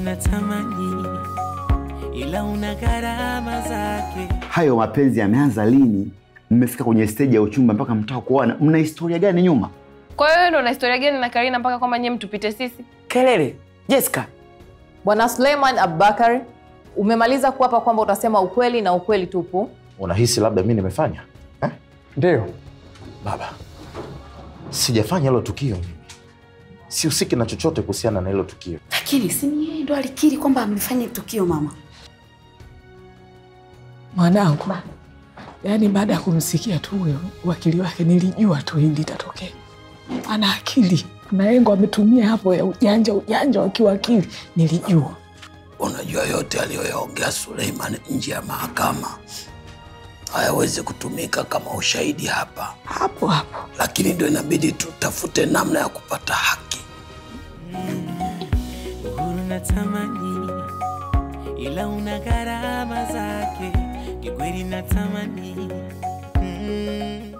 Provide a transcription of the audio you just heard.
natamani, ila una gharama zake. Hayo mapenzi yameanza lini? Mmefika kwenye steji ya uchumba mpaka mtaka kuoana, mna historia gani nyuma? Kwa hiyo wewe ndo una historia gani na Karina mpaka kwamba nyie mtupite sisi? Kelele Jessica, Bwana Suleiman Abubakar, umemaliza kuapa kwamba utasema ukweli na ukweli tupu. Unahisi labda mi nimefanya eh? Ndio. Baba, sijafanya hilo tukio mimi, sihusiki na chochote kuhusiana na hilo tukio. Lakini si ni yeye ndo alikiri kwamba amefanya tukio mama. Mwanangu, yaani baada ya kumsikia tu huyo wakili wake nilijua tu hili litatokea. Ana akili, kuna engo ametumia hapo ya ujanja ujanja wa kiwakili, nilijua. Unajua yote aliyoyaongea Suleiman nje ya mahakama hayawezi kutumika kama ushahidi hapa, Hapo hapo lakini ndio inabidi tutafute namna ya kupata haki. uhuru natamani, ila una gharama zake. Kikweli natamani mm.